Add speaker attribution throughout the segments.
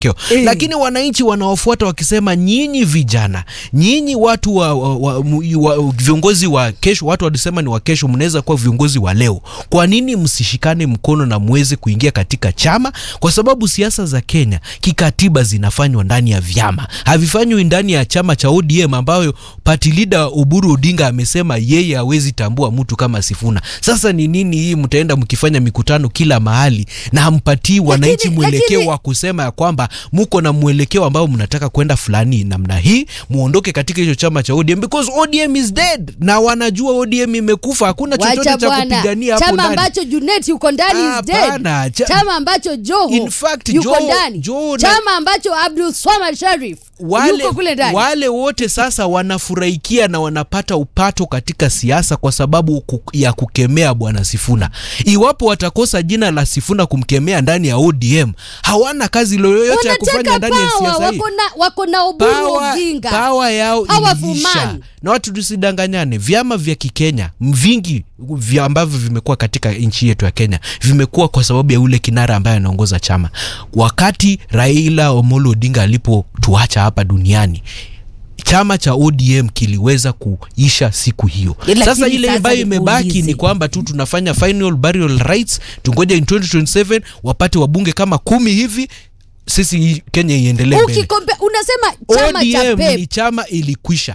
Speaker 1: Eh.
Speaker 2: lakini wananchi wanaofuata wakisema nyinyi vijana nyinyi watu wa, wa, wa, mu- wa viongozi wa kesho watu walisema ni wa kesho mnaweza kuwa viongozi wa leo kwa nini msishikane mkono na muweze kuingia katika chama kwa sababu siasa za Kenya kikatiba zinafanywa ndani ya vyama havifanywi ndani ya chama cha ODM ambayo party leader Oburu Odinga amesema yeye hawezi tambua mtu kama Sifuna sasa ni nini hii mtaenda mkifanya mikutano kila mahali na hampatii wananchi
Speaker 1: Lakini-
Speaker 2: mwelekeo
Speaker 1: lakini-
Speaker 2: wa kusema ya kwamba muko na mwelekeo ambao mnataka kwenda fulani namna hii muondoke katika hicho chama cha ODM because ODM is dead na wanajua ODM imekufa hakuna chochote
Speaker 1: Wacha
Speaker 2: cha
Speaker 1: bwana,
Speaker 2: kupigania hapo
Speaker 1: chama
Speaker 2: ndani
Speaker 1: ambacho Junet yuko ndani is dead.
Speaker 2: Hapana, cha-
Speaker 1: chama ambacho Joho
Speaker 2: In fact,
Speaker 1: yuko
Speaker 2: Joho-
Speaker 1: ndani,
Speaker 2: Joho na-
Speaker 1: chama ambacho Abdul Swamad Sharif
Speaker 2: wale,
Speaker 1: yuko kule ndani.
Speaker 2: wale wote sasa wanafurahikia na wanapata upato katika siasa kwa sababu ku, ya kukemea bwana Sifuna. Iwapo watakosa jina la Sifuna kumkemea ndani ya ODM, hawana kazi yoyote ya kufanya
Speaker 1: Wanataka
Speaker 2: ndani ya
Speaker 1: power,
Speaker 2: siasa hii.
Speaker 1: wako na wako na Oburu
Speaker 2: Power-
Speaker 1: Oginga.
Speaker 2: power yao
Speaker 1: Powerful
Speaker 2: iliisha
Speaker 1: man.
Speaker 2: na watu tusidanganyane vyama vya kikenya vingi vya ambavyo vimekuwa katika nchi yetu ya kenya vimekuwa kwa sababu ya ule kinara ambaye anaongoza chama wakati raila omolo odinga alipotuacha hapa duniani chama cha ODM kiliweza kuisha siku hiyo.
Speaker 1: Lakini
Speaker 2: Sasa ile
Speaker 1: sasa
Speaker 2: ambayo imebaki
Speaker 1: nikuulize.
Speaker 2: ni kwamba tu tunafanya final burial rights, tungoje in 2027 wapate wabunge kama kumi hivi, sisi hii Kenya iendelee mbele.
Speaker 1: Ukikombe, unasema chama cha
Speaker 2: ODM
Speaker 1: Pep
Speaker 2: ni chama ilikwisha.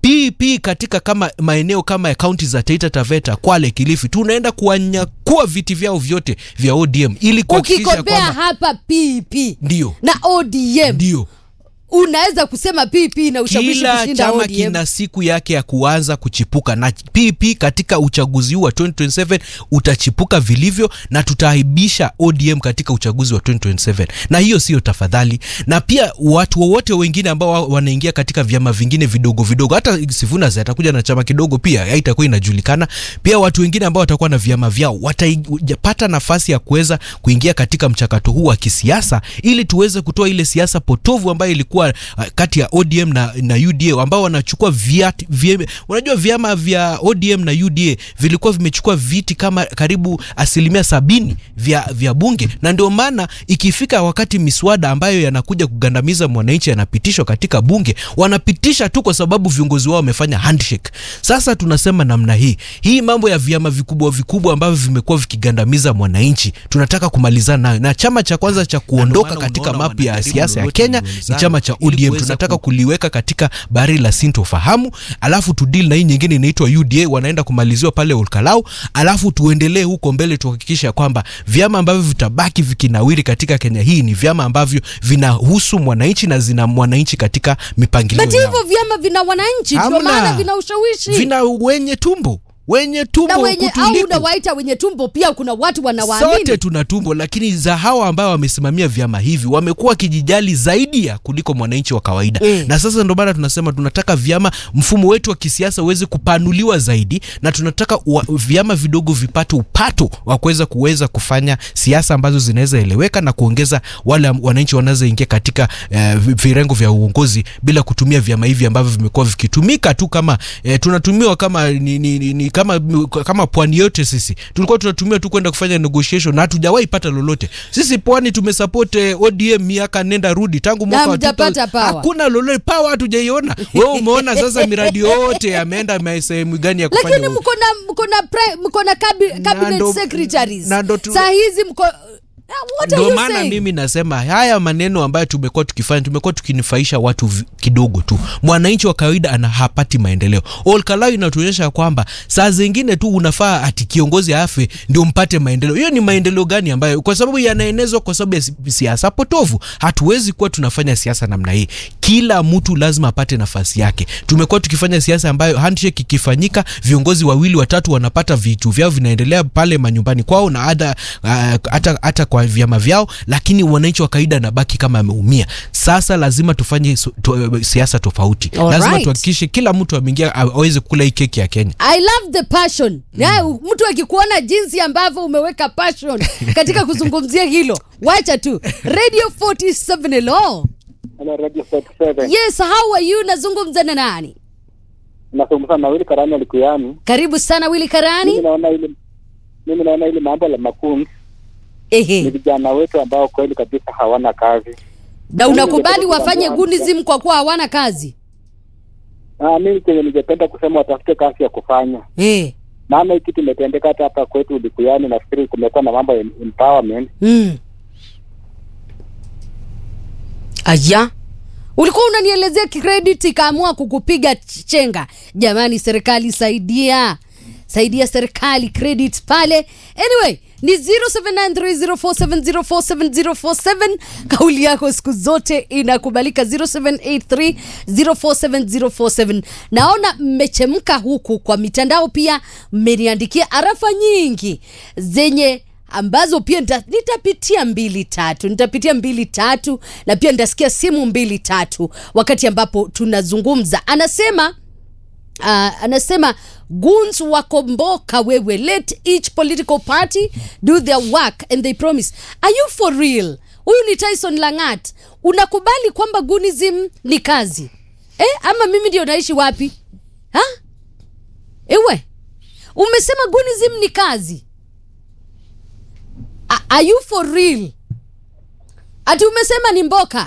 Speaker 2: PP katika kama maeneo kama ya kaunti za Taita Taveta, Kwale, Kilifi, tunaenda kuwanyakua viti vyao vyote vya ODM ili kuhakikisha
Speaker 1: ukikombea
Speaker 2: kwamba
Speaker 1: hapa PP
Speaker 2: ndio
Speaker 1: na ODM
Speaker 2: ndio
Speaker 1: unaweza kusema PP na ushawishi
Speaker 2: kila
Speaker 1: kushinda
Speaker 2: chama
Speaker 1: ODM.
Speaker 2: kina siku yake ya kuanza kuchipuka na PP katika uchaguzi huu wa 2027 utachipuka vilivyo na tutaaibisha ODM katika uchaguzi wa 2027 na hiyo sio tafadhali na pia watu wowote wengine ambao wa- wanaingia katika vyama vingine vidogo vidogo hata Sifuna zi atakuja na chama kidogo pia haitakuwa inajulikana pia watu wengine ambao watakuwa na vyama vyao watapata nafasi ya kuweza kuingia katika mchakato huu wa kisiasa ili tuweze kutoa ile siasa potovu ambayo ilikuwa uh, kati ya ODM na, na UDA ambao wanachukua viati, vye, unajua vyama vya ODM na UDA vilikuwa vimechukua viti kama karibu asilimia sabini vya, vya bunge na ndio maana ikifika wakati miswada ambayo yanakuja kugandamiza mwananchi yanapitishwa katika bunge wanapitisha tu kwa sababu viongozi wao wamefanya handshake sasa tunasema namna hii hii mambo ya vyama vikubwa vikubwa ambavyo vimekuwa vikigandamiza mwananchi tunataka kumalizana nayo na chama cha kwanza cha kuondoka
Speaker 3: maana
Speaker 2: katika
Speaker 3: unaona
Speaker 2: mapu ya
Speaker 3: wanajaribu
Speaker 2: siasa ya
Speaker 3: lolote
Speaker 2: Kenya ni
Speaker 3: liwezalo
Speaker 2: chama cha
Speaker 3: ili
Speaker 2: ODM
Speaker 3: kuweza
Speaker 2: tunataka
Speaker 3: ku-
Speaker 2: kuliweka katika bari la sintofahamu alafu tudili na hii nyingine inaitwa UDA wanaenda kumaliziwa pale Olkalau alafu tuendelee huko mbele tuhakikisha kwamba vyama ambavyo vitabaki vikinawiri katika Kenya hii ni vyama ambavyo vinahusu mwananchi na zina mwananchi katika mipangilio
Speaker 1: But
Speaker 2: yao
Speaker 1: hivyo vyama vina wananchi, ndio
Speaker 2: Hamna.
Speaker 1: maana vina ushawishi
Speaker 2: vina wenye tumbo wenye tumbo
Speaker 1: na wenye au
Speaker 2: kutuliko.
Speaker 1: unawaita wenye tumbo, pia kuna watu wanawaamini.
Speaker 2: sote tuna tumbo lakini za hawa ambao wamesimamia vyama hivi wamekuwa wakijijali zaidi ya kuliko mwananchi wa kawaida
Speaker 1: Mm.
Speaker 2: na sasa ndio maana tunasema tunataka vyama mfumo wetu wa kisiasa uweze kupanuliwa zaidi na tunataka wa, vyama vidogo vipate upato wa kuweza kuweza kufanya siasa ambazo zinaweza eleweka na kuongeza wale am- wananchi wanazoingia katika eh, vi- virengo vya uongozi bila kutumia vyama hivi ambavyo vimekuwa vikitumika tu kama eh, tunatumiwa kama ni, ni, ni, ni, kama kama pwani yote sisi tulikuwa tunatumia tu kwenda kufanya negotiation na hatujawahi pata lolote sisi pwani tumesupport eh, ODM miaka nenda rudi tangu mwaka wa
Speaker 1: hamjapata
Speaker 2: 2000.
Speaker 1: power.
Speaker 2: hakuna lolote power hatujaiona wewe umeona sasa miradi yote yameenda ma- sehemu gani ya kufanya
Speaker 1: lakini
Speaker 2: u-
Speaker 1: mko na mko na pri- mko na cabi-
Speaker 2: Na
Speaker 1: cabinet
Speaker 2: ndo-
Speaker 1: secretaries
Speaker 2: na ndo tu-
Speaker 1: saa hizi mko what are
Speaker 2: ndio
Speaker 1: you
Speaker 2: maana
Speaker 1: saying?
Speaker 2: mimi nasema haya maneno ambayo tumekuwa tukifanya tumekuwa tukinufaisha watu vi- kidogo tu mwananchi wa kawaida ana hapati maendeleo olkalau inatuonyesha kwamba saa zingine tu unafaa ati kiongozi afe ndio mpate maendeleo hiyo ni maendeleo gani ambayo kwa sababu yanaenezwa kwa sababu ya si- siasa potovu hatuwezi kuwa tunafanya siasa namna hii kila mtu lazima apate nafasi yake tumekuwa tukifanya siasa ambayo handshake ikifanyika viongozi wawili watatu wanapata vitu vyao vinaendelea pale manyumbani kwao na hata uh, hata hata kwa vyama vyao lakini wananchi wa kawaida anabaki kama ameumia sasa lazima tufanye so- to, siasa tofauti
Speaker 1: All
Speaker 2: lazima
Speaker 1: right.
Speaker 2: tuhakikishe kila mtu ameingia aweze kula hii keki ya Kenya
Speaker 1: I love the passion. Ya, mtu akikuona jinsi ambavyo umeweka passion katika kuzungumzia hilo, wacha tu. Radio 47 hello.
Speaker 4: Hello, Radio 47.
Speaker 1: Yes, how are you? Nazungumza na nani?
Speaker 4: Nazungumza na Willy Karani Alikuyani.
Speaker 1: Karibu sana Willy
Speaker 4: Mimi
Speaker 1: Karani.
Speaker 4: naona ile mimi naona ile mambo la makundi ni
Speaker 1: Ehe.
Speaker 4: vijana wetu ambao kweli kabisa hawana kazi.
Speaker 1: na unakubali wafanye gunism kwa kuwa hawana kazi
Speaker 4: Ah, mimi kenye ningependa kusema watafute kazi ya kufanya,
Speaker 1: eh.
Speaker 4: maana hii kitu imetendeka hata hapa kwetu Likuyani. Nafikiri kumekuwa na mambo ya empowerment.
Speaker 1: mm. aya ulikuwa unanielezea credit ikaamua kukupiga chenga jamani serikali saidia saidia serikali credit pale anyway ni 0793047047 kauli yako siku zote inakubalika 0783047047 naona mmechemka huku kwa mitandao pia mmeniandikia arafa nyingi zenye ambazo pia nita, nitapitia mbili tatu nitapitia mbili tatu na pia nitasikia simu mbili tatu wakati ambapo tunazungumza anasema uh, anasema guns wakomboka wewe let each political party do their work and they promise are you for real huyu ni tyson langat unakubali kwamba gunism ni kazi eh, ama mimi ndio naishi wapi ha? ewe umesema gunism ni kazi A- are you for real ati umesema ni mboka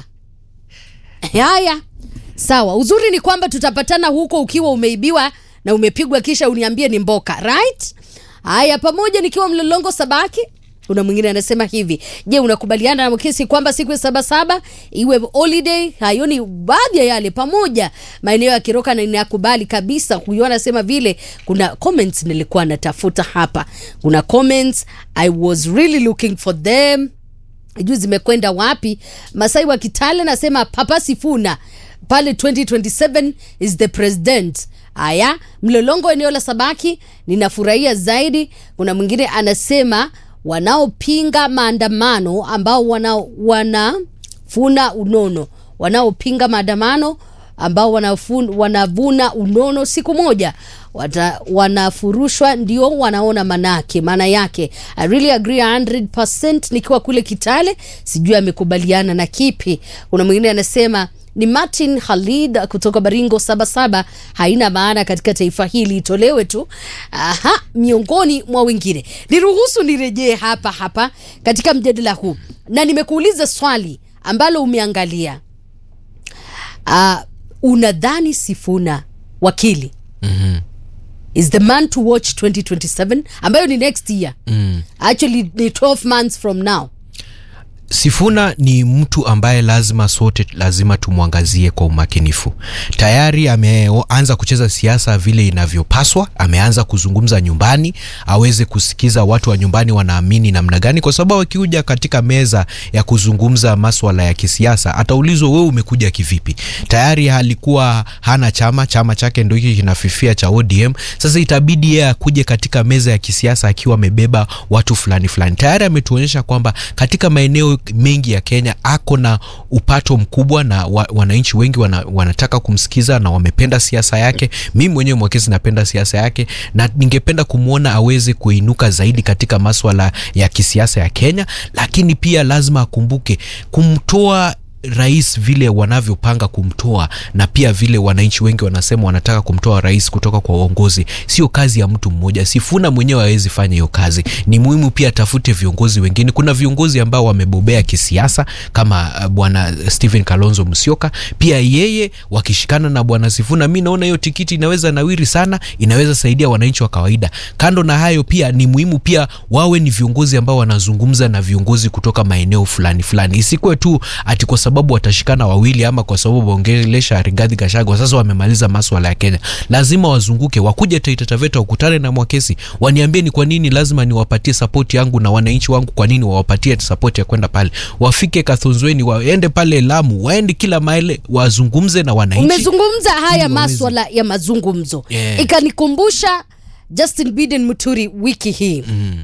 Speaker 1: haya sawa uzuri ni kwamba tutapatana huko ukiwa umeibiwa na umepigwa kisha uniambie ni mboka right haya pamoja nikiwa mlolongo sabaki kuna mwingine anasema hivi je unakubaliana na mkesi kwamba siku ya sabasaba iwe holiday hayo ni baadhi ya yale pamoja maeneo ya kiroka na ninakubali kabisa huyo anasema vile kuna comments nilikuwa natafuta hapa kuna comments i was really looking for them juu zimekwenda wapi masai wa kitale nasema papa sifuna pale 2027 is the president haya mlolongo eneo la sabaki ninafurahia zaidi kuna mwingine anasema wanaopinga maandamano ambao wana wanafuna unono wanaopinga maandamano ambao wanafun, wanavuna unono siku moja wata, wanafurushwa ndio wanaona manake maana yake I really agree 100% nikiwa kule Kitale sijui amekubaliana na kipi kuna mwingine anasema ni Martin Khalid kutoka Baringo Sabasaba haina maana katika taifa hili itolewe tu. Aha, miongoni mwa wengine. Niruhusu nirejee hapa hapa katika mjadala huu, na nimekuuliza swali ambalo umeangalia. Uh, unadhani Sifuna wakili
Speaker 2: Mhm.
Speaker 1: is the man to watch 2027 ambayo ni next year
Speaker 2: Mm.
Speaker 1: actually ni 12 months from now
Speaker 2: Sifuna ni mtu ambaye lazima sote lazima tumwangazie kwa umakinifu. Tayari ameanza kucheza siasa vile inavyopaswa, ameanza kuzungumza nyumbani, aweze kusikiza watu wa nyumbani wanaamini namna gani, kwa sababu akikuja katika meza ya kuzungumza maswala ya kisiasa ataulizwa wewe umekuja kivipi. Tayari alikuwa hana chama, chama chake ndio hiki kinafifia cha ODM. Sasa itabidi yeye akuje katika meza ya kisiasa akiwa amebeba watu fulani fulani. Tayari ametuonyesha kwamba katika maeneo mengi ya Kenya ako na upato mkubwa na wa, wananchi wengi wana, wanataka kumsikiza na wamependa siasa yake. Mimi mwenyewe Mwakesi napenda siasa yake na ningependa kumwona aweze kuinuka zaidi katika maswala ya kisiasa ya Kenya, lakini pia lazima akumbuke kumtoa rais vile wanavyopanga kumtoa na pia vile wananchi wengi wanasema wanataka kumtoa rais kutoka kwa uongozi, sio kazi ya mtu mmoja. Sifuna mwenyewe hawezi fanya hiyo kazi. Ni muhimu pia atafute viongozi wengine. Kuna viongozi ambao wamebobea kisiasa kama uh, bwana Stephen Kalonzo Musyoka, pia yeye wakishikana na bwana Sifuna, mi naona hiyo tikiti inaweza nawiri sana, inaweza saidia wananchi wa kawaida. Kando na hayo, pia ni muhimu pia wawe ni viongozi ambao wanazungumza na viongozi kutoka maeneo fulani fulani, isikuwe tu ati kwa sababu watashikana wawili ama kwa sababu waongelesha Rigathi Gachagua sasa wamemaliza maswala ya Kenya. Lazima wazunguke, wakuje Taita Taveta, wakutane na Mwakesi, waniambie ni kwa nini lazima niwapatie sapoti yangu na wananchi wangu, kwa nini wawapatie sapoti ya kwenda pale. Wafike Kathunzweni, waende pale Lamu, waende kila mahali, wazungumze na wananchi.
Speaker 1: umezungumza haya
Speaker 2: Ili waweze-
Speaker 1: maswala ya mazungumzo
Speaker 2: Yeah.
Speaker 1: ikanikumbusha Justin Biden Muturi wiki hii
Speaker 2: Mm.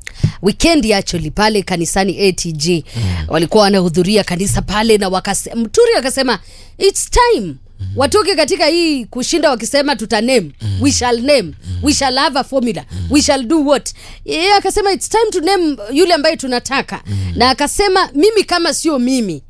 Speaker 1: wikendi actually pale kanisani ATG mm. walikuwa wanahudhuria kanisa pale na wakase, Mturi akasema it's time mm. watoke katika hii kushinda wakisema tuta name mm. we shall name mm. we shall have a formula mm. we shall do what yeye akasema it's time to name yule ambaye tunataka mm. na akasema mimi kama sio mimi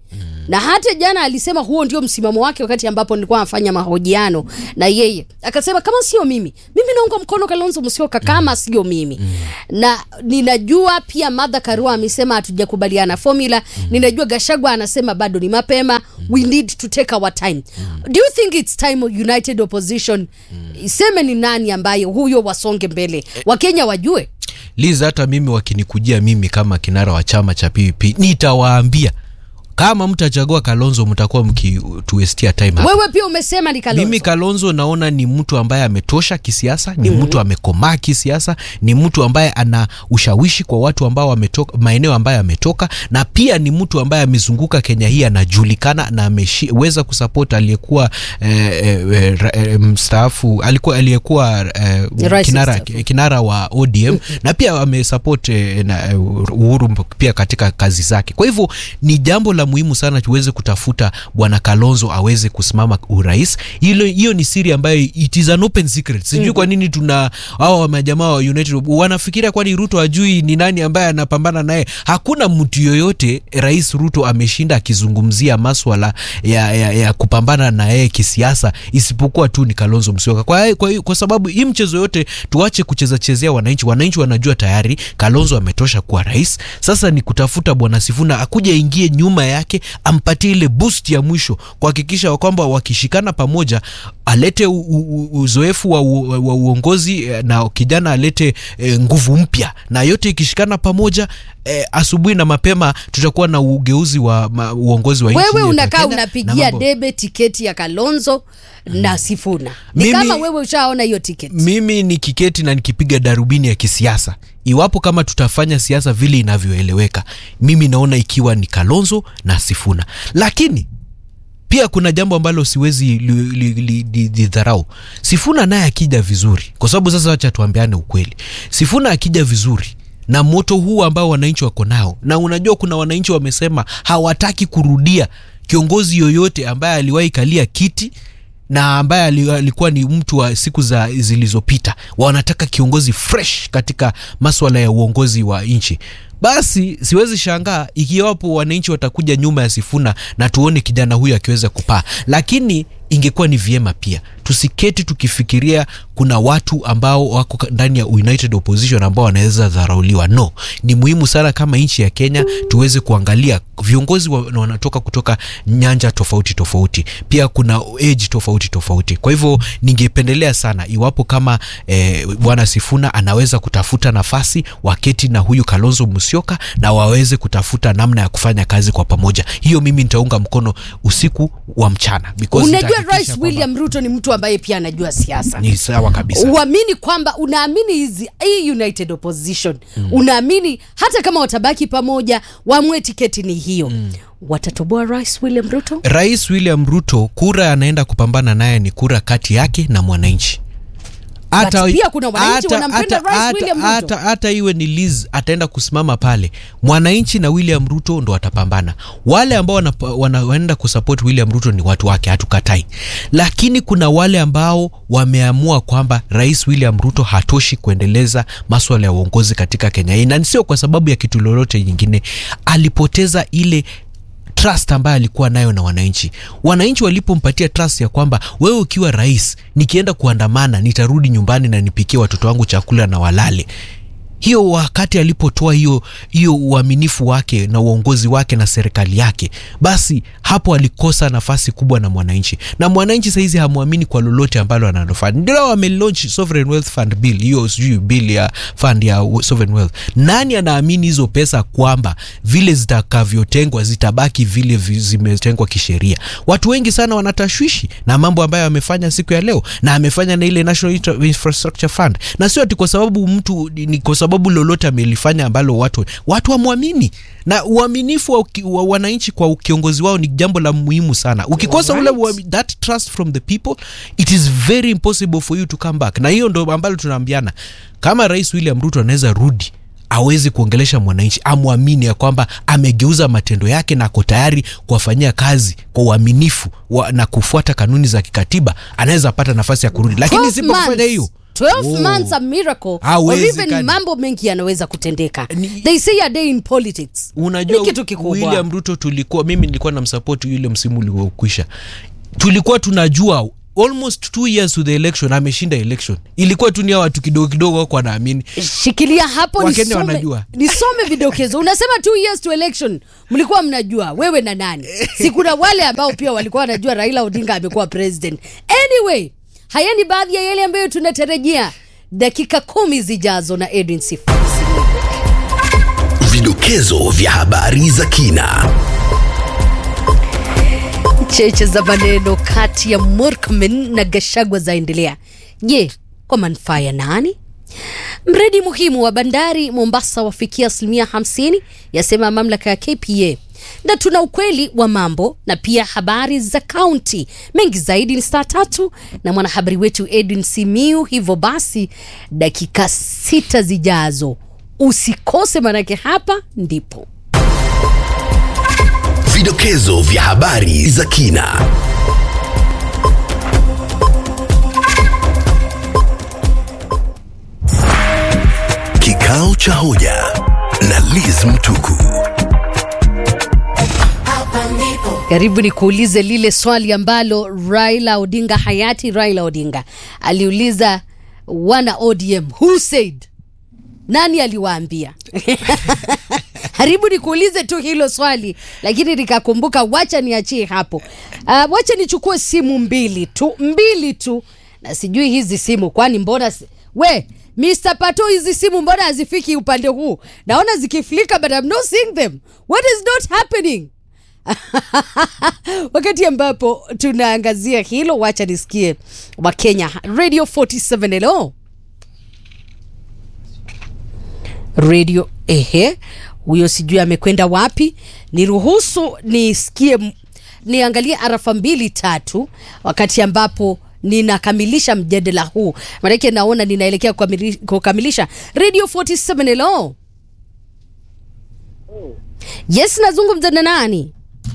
Speaker 1: na hata jana alisema huo ndio msimamo wake wakati ambapo nilikuwa nafanya mahojiano na yeye akasema kama sio mimi mimi naunga mkono kalonzo musyoka kama sio mimi na ninajua pia madha karua amesema hatujakubaliana formula ninajua gashagwa anasema bado ni mapema we need to take our time do you think it's time united opposition iseme ni nani ambaye huyo wasonge mbele wakenya wajue
Speaker 2: liza hata mimi wakinikujia mimi kama kinara wa chama cha ppp nitawaambia kama mtachagua kalonzo mtakuwa mkituestia time hapa.
Speaker 1: wewe pia umesema ni kalonzo
Speaker 2: mimi kalonzo naona ni mtu ambaye ametosha kisiasa ni mtu amekomaa kisiasa ni mtu ambaye ana ushawishi kwa watu ambao wametoka maeneo ambayo ametoka na pia ni mtu ambaye amezunguka kenya hii anajulikana na ameweza kusupport aliyekuwa eh, eh, ra- eh, mstaafu alikuwa aliyekuwa eh,
Speaker 1: Rais
Speaker 2: kinara,
Speaker 1: mstaafu.
Speaker 2: kinara wa odm na pia amesupport eh, na, eh, uhuru pia katika kazi zake kwa hivyo ni jambo la muhimu sana tuweze kutafuta bwana kalonzo aweze kusimama urais hilo hiyo ni siri ambayo it is an open secret sijui mm-hmm. kwa nini tuna hawa majamaa wa united wanafikiria kwani ruto ajui ni nani ambaye anapambana naye hakuna mtu yoyote rais ruto ameshinda akizungumzia maswala ya, ya, ya kupambana na yeye kisiasa isipokuwa tu ni kalonzo msioka kwa, kwa, kwa sababu hii mchezo yote tuache kucheza chezea wananchi wananchi wanajua tayari kalonzo ametosha kuwa rais sasa ni kutafuta bwana sifuna akuja ingie nyuma yake ampatie ile boost ya mwisho kuhakikisha kwamba wakishikana pamoja alete u, u, uzoefu wa, u, wa uongozi eh, na kijana alete e, nguvu mpya na yote ikishikana pamoja e, asubuhi na mapema tutakuwa na ugeuzi wa ma, uongozi wa nchi
Speaker 1: wewe
Speaker 2: yetu ya
Speaker 1: unakaa
Speaker 2: Kenya na
Speaker 1: unapigia
Speaker 2: mambo-
Speaker 1: debe tiketi ya kalonzo na sifuna ni
Speaker 2: Mimi-
Speaker 1: kama wewe ushaona hiyo tiketi
Speaker 2: mimi nikiketi na nikipiga darubini ya kisiasa iwapo kama tutafanya siasa vile inavyoeleweka mimi naona ikiwa ni kalonzo na sifuna lakini pia kuna jambo ambalo siwezi lidharau li, li, li, lidharau. sifuna naye akija vizuri kwa sababu sasa wacha tuambiane ukweli sifuna akija vizuri na moto huu ambao wananchi wako nao na unajua kuna wananchi wamesema hawataki kurudia kiongozi yoyote ambaye aliwahi kalia kiti na ambaye ali- alikuwa ni mtu wa siku za zilizopita wanataka kiongozi fresh katika maswala ya uongozi wa nchi basi siwezi shangaa ikiwapo wananchi watakuja nyuma ya sifuna na tuone kijana huyu akiweza kupaa lakini ingekuwa ni vyema pia tusiketi tukifikiria kuna watu ambao wako ka- ndani ya united opposition ambao wanaweza dharauliwa no ni muhimu sana kama nchi ya kenya tuweze kuangalia viongozi wa, wanatoka kutoka nyanja tofauti tofauti pia kuna age tofauti tofauti kwa hivyo ningependelea sana iwapo kama eh, bwana sifuna anaweza kutafuta nafasi waketi na huyu kalonzo musyoka na waweze kutafuta namna ya kufanya kazi kwa pamoja hiyo mimi nitaunga mkono usiku wa mchana because
Speaker 1: unajua
Speaker 2: nitahakikisha
Speaker 1: rais
Speaker 2: kwamba
Speaker 1: william ruto ni mtu ambaye pia anajua siasa
Speaker 2: ni sawa kabisa
Speaker 1: uamini kwamba unaamini hizi hii united opposition mm. unaamini hata kama watabaki pamoja wamwe tiketi ni hiyo mm. watatoboa rais william ruto
Speaker 2: rais william ruto kura anaenda kupambana naye ni kura kati yake na mwananchi
Speaker 1: But pia kuna wananchi wanampenda Rais William Ruto.
Speaker 2: hata, hata iwe ni Liz ataenda kusimama pale mwananchi na william ruto ndo watapambana wale ambao wanapa- wana- wanaenda kusupport william ruto ni watu wake hatukatai lakini kuna wale ambao wameamua kwamba rais william ruto hatoshi kuendeleza maswala ya uongozi katika kenya hii na sio kwa sababu ya kitu lolote nyingine alipoteza ile trust ambayo alikuwa nayo na wananchi wananchi walipompatia trust ya kwamba wewe ukiwa rais nikienda kuandamana nitarudi nyumbani na nipikie watoto wangu chakula na walale hiyo wakati alipotoa hiyo hiyo uaminifu wake na uongozi wake na serikali yake basi hapo alikosa nafasi kubwa na mwananchi na mwananchi sahizi hamwamini kwa lolote ambalo analofanya ndio wamelaunch sovereign wealth fund bill hiyo sijui bill ya fund ya sovereign wealth nani anaamini hizo pesa kwamba vile zitakavyotengwa zitabaki vile vi- zimetengwa kisheria watu wengi sana wanatashwishi na mambo ambayo amefanya siku ya leo na amefanya na ile national Infra- infrastructure fund na sio ati kwa sababu mtu ni kwa sababu lolote amelifanya ambalo watu watu wamwamini na uaminifu wa, uki- wa wananchi kwa kiongozi wao ni jambo la muhimu sana ukikosa ule
Speaker 1: Alright.
Speaker 2: uami- that trust from the people it is very impossible for you to come back na hiyo ndo ambalo tunaambiana kama rais william ruto anaweza rudi awezi kuongelesha mwananchi amwamini ya kwamba amegeuza matendo yake na ako tayari kuwafanyia kazi kwa uaminifu wa, na kufuata kanuni za kikatiba anaweza pata nafasi ya kurudi lakini
Speaker 1: 12
Speaker 2: sipofanya
Speaker 1: months.
Speaker 2: hiyo
Speaker 1: 12
Speaker 2: Oh.
Speaker 1: months a miracle or
Speaker 2: Hawezekani.
Speaker 1: even mambo mengi yanaweza kutendeka
Speaker 2: Ni-
Speaker 1: they say a day in politics
Speaker 2: unajua
Speaker 1: ni kitu kikubwa
Speaker 2: william ruto tulikuwa mimi nilikuwa na msapoti yule msimu uliokwisha tulikuwa tunajua almost two years to the election ameshinda election ilikuwa tu ni hawa watu kidogo kidogo wako wanaamini
Speaker 1: shikilia hapo
Speaker 2: Wakenya
Speaker 1: nisome,
Speaker 2: wanajua.
Speaker 1: nisome vidokezo unasema two years to election mlikuwa mnajua wewe na nani si kuna wale ambao pia walikuwa wanajua raila odinga amekuwa president anyway haya ni baadhi ya yale ambayo tunatarajia dakika kumi zijazo na edwin Sifuna.
Speaker 3: Vidokezo vya habari za kina.
Speaker 1: cheche za maneno kati ya Murkomen na Gashagwa zaendelea. Je, kwa manufaa ya nani? Mradi muhimu wa bandari Mombasa wafikia asilimia 50, yasema mamlaka ya KPA. Na tuna ukweli wa mambo na pia habari za kaunti. Mengi zaidi ni saa tatu na mwanahabari wetu Edwin Simiu. Hivyo basi, dakika sita zijazo usikose, manake hapa ndipo
Speaker 3: Vidokezo vya habari za kina. Kikao cha hoja na Liz Mtuku.
Speaker 1: Karibu ni kuulize lile swali ambalo Raila Odinga hayati Raila Odinga aliuliza wana ODM, who said, nani aliwaambia? Karibu ni kuulize tu hilo swali, lakini nikakumbuka, wacha niachie hapo. Uh, wacha nichukue simu mbili tu, mbili tu, na sijui hizi simu kwani mbona si... we Mr. Pato, hizi simu mbona hazifiki upande huu? Naona zikiflika but I'm not seeing them. What is not happening? wakati ambapo tunaangazia hilo wacha nisikie wakenya radio 47 hello radio ehe huyo sijui amekwenda wapi niruhusu nisikie m- niangalie arafa mbili tatu wakati ambapo ninakamilisha mjadala huu maanake naona ninaelekea kukamili- kukamilisha radio 47 hello yes nazungumza na nani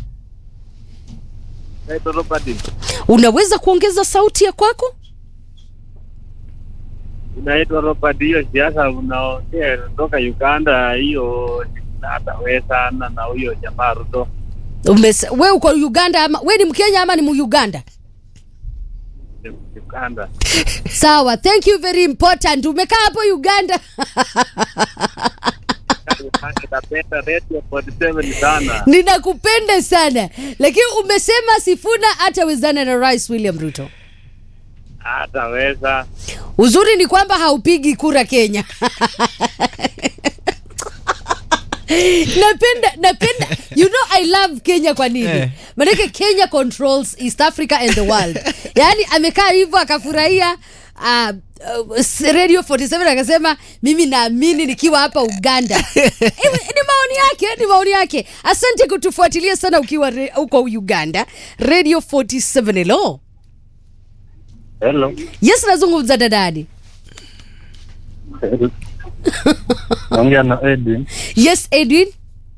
Speaker 5: Naitwa Robert.
Speaker 1: unaweza kuongeza sauti ya kwako
Speaker 5: Inaitwa Robert. Hiyo siasa unaongea kutoka Uganda, hiyo hatawezana na huyo jamaa Ruto.
Speaker 1: Umes, we uko uganda ama we ni mkenya ama ni muuganda
Speaker 5: ni Uganda.
Speaker 1: sawa thank you very important umekaa hapo uganda
Speaker 5: Napenda Radio 47 sana.
Speaker 1: ninakupenda sana lakini umesema sifuna hatawezana na rais william ruto
Speaker 5: Hataweza.
Speaker 1: uzuri ni kwamba haupigi kura kenya napenda napenda you know i love kenya kwa nini
Speaker 2: Eh.
Speaker 1: manake kenya controls east africa and the world yaani amekaa hivyo akafurahia uh, uh, s- radio 47 akasema mimi naamini nikiwa hapa uganda Eh, ni maoni yake ni maoni yake asante kutufuatilia sana ukiwa re- huko uganda radio 47 hello
Speaker 5: Hello.
Speaker 1: yes nazungumza dadani
Speaker 5: Naongea na Edwin.
Speaker 1: yes edwin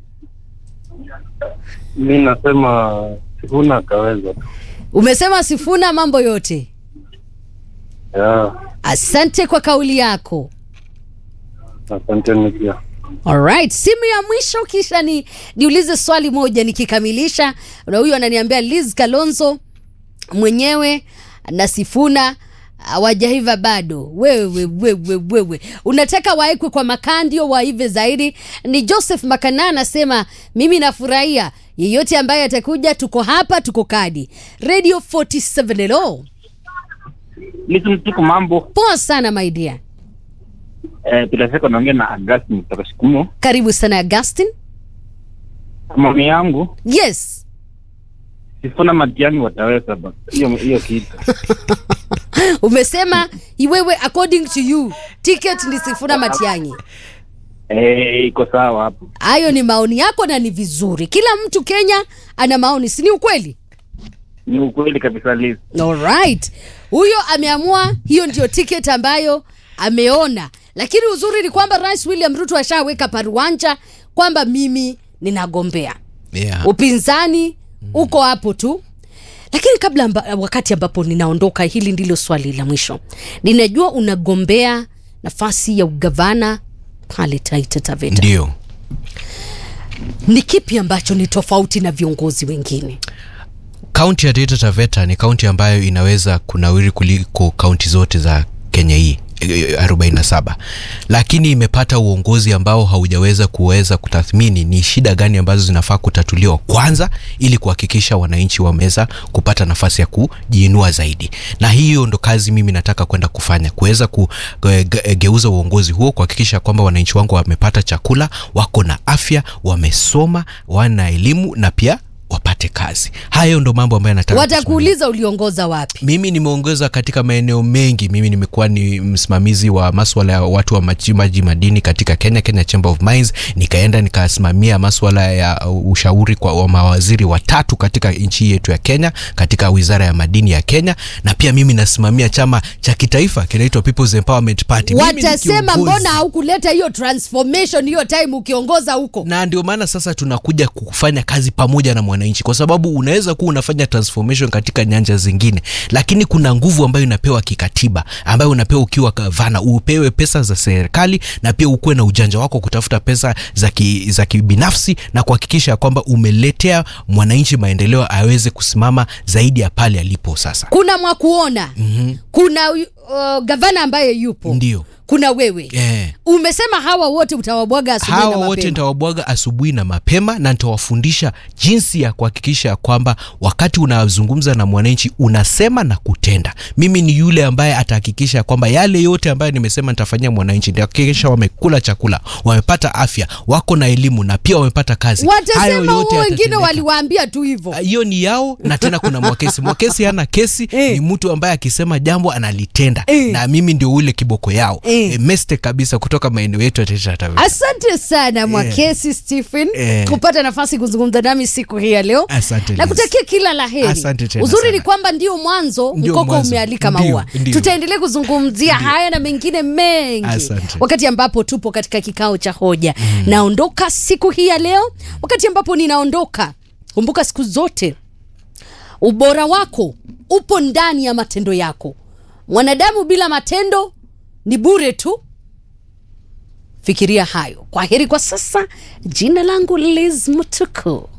Speaker 5: Mi nasema Sifuna akaweza tu.
Speaker 1: umesema sifuna mambo yote
Speaker 5: Yeah.
Speaker 1: asante kwa kauli yako
Speaker 5: Asanteni pia.
Speaker 1: Alright, simu ya mwisho kisha ni niulize swali moja nikikamilisha na huyu ananiambia Liz Kalonzo mwenyewe na Sifuna hawajaiva bado. Wewe wewe wewe unataka waekwe kwa makaa ndio waive zaidi? Ni Joseph Makana anasema mimi nafurahia yeyote ambaye atakuja, tuko hapa, tuko kadi. Radio 47 hello.
Speaker 6: Listen tuko mambo
Speaker 1: Poa sana my dear,
Speaker 6: eh, bila shaka naongea na Augustine kutoka Shikumo.
Speaker 1: karibu sana Augustin.
Speaker 6: Maoni yangu
Speaker 1: Yes.
Speaker 6: Sifuna Matiang'i wataweza basi. hiyo hiyo kitu
Speaker 1: umesema iwewe according to you ticket ni sifuna matiangi
Speaker 6: eh, iko sawa hapo.
Speaker 1: hayo ni maoni yako na ni vizuri kila mtu kenya ana maoni si ni ukweli
Speaker 6: Ni ukweli kabisa Liz.
Speaker 1: alright huyo ameamua hiyo ndio ticket ambayo ameona lakini uzuri ni kwamba rais william ruto ashaweka paruanja kwamba mimi ninagombea
Speaker 2: yeah.
Speaker 1: upinzani uko hapo tu lakini kabla amba, wakati ambapo ninaondoka hili ndilo swali la mwisho ninajua unagombea nafasi ya ugavana pale taita taveta
Speaker 2: ndio
Speaker 1: ni kipi ambacho ni tofauti na viongozi wengine
Speaker 2: kaunti ya Taita Taveta ni kaunti ambayo inaweza kunawiri kuliko kaunti zote za Kenya hii eh, 47 lakini imepata uongozi ambao haujaweza kuweza kutathmini ni shida gani ambazo zinafaa kutatuliwa kwanza ili kuhakikisha wananchi wameweza kupata nafasi ya kujiinua zaidi na hiyo ndo kazi mimi nataka kwenda kufanya kuweza kugeuza uongozi huo kuhakikisha kwamba wananchi wangu wamepata chakula wako na afya wamesoma wana elimu na pia wapate kazi hayo ndo mambo ambayo nataka kusimamia.
Speaker 1: watakuuliza uliongoza wapi
Speaker 2: mimi nimeongeza katika maeneo mengi mimi nimekuwa ni msimamizi wa maswala ya watu wa machimbaji madini katika kenya kenya chamber of mines nikaenda nikasimamia maswala ya ushauri kwa wa mawaziri watatu katika nchi yetu ya kenya katika wizara ya madini ya kenya na pia mimi nasimamia chama cha kitaifa kinaitwa peoples empowerment party Mimi ni
Speaker 1: watasema
Speaker 2: kiongozi.
Speaker 1: mbona haukuleta hiyo transformation hiyo time ukiongoza huko
Speaker 2: na ndio maana sasa tunakuja kufanya kazi pamoja na mwananchi kwa sababu unaweza kuwa unafanya transformation katika nyanja zingine lakini kuna nguvu ambayo inapewa kikatiba ambayo unapewa ukiwa gavana upewe pesa za serikali na pia ukuwe na ujanja wako kutafuta pesa za ki, za kibinafsi na kuhakikisha kwamba umeletea mwananchi maendeleo aweze kusimama zaidi ya pale alipo sasa
Speaker 1: kuna mwakuona mm-hmm. kuna uh, gavana ambaye yupo
Speaker 2: ndio
Speaker 1: kuna wewe
Speaker 2: eh.
Speaker 1: umesema hawa wote utawabwaga asubuhi
Speaker 2: hawa
Speaker 1: na
Speaker 2: wote
Speaker 1: mapema
Speaker 2: nitawabwaga asubuhi na mapema na nitawafundisha jinsi ya kuhakikisha kwamba wakati unazungumza na mwananchi unasema na kutenda mimi ni yule ambaye atahakikisha kwamba yale yote ambayo nimesema nitafanyia mwananchi nitahakikisha wamekula chakula wamepata afya wako na elimu na pia wamepata kazi Hayo
Speaker 1: watasema
Speaker 2: yote
Speaker 1: huo wengine
Speaker 2: yatatendeka.
Speaker 1: waliwaambia tu hivyo
Speaker 2: Ah, hiyo ni yao na tena kuna mwakesi mwakesi hana kesi
Speaker 1: Eh.
Speaker 2: ni mtu ambaye akisema jambo analitenda
Speaker 1: Eh.
Speaker 2: na mimi ndio ule kiboko yao
Speaker 1: Eh.
Speaker 2: e, meste kabisa kutoka maeneo yetu ya Taita Taveta.
Speaker 1: asante sana mwakesi stephen
Speaker 2: Eh.
Speaker 1: kupata nafasi kuzungumza nami siku hii ya leo
Speaker 2: Asante,
Speaker 1: na
Speaker 2: Liz.
Speaker 1: kutakia kila la heri
Speaker 2: Asante tena
Speaker 1: uzuri
Speaker 2: sana.
Speaker 1: ni kwamba ndio mwanzo
Speaker 2: Ndio
Speaker 1: mkoko
Speaker 2: mwanzo.
Speaker 1: umealika
Speaker 2: Ndio,
Speaker 1: maua
Speaker 2: ndio.
Speaker 1: tutaendelea kuzungumzia haya na mengine mengi
Speaker 2: Asante.
Speaker 1: wakati ambapo tupo katika kikao cha hoja naondoka siku hii ya leo wakati ambapo ninaondoka kumbuka siku zote ubora wako upo ndani ya matendo yako mwanadamu bila matendo ni bure tu fikiria hayo kwa heri kwa sasa jina langu liz mutuku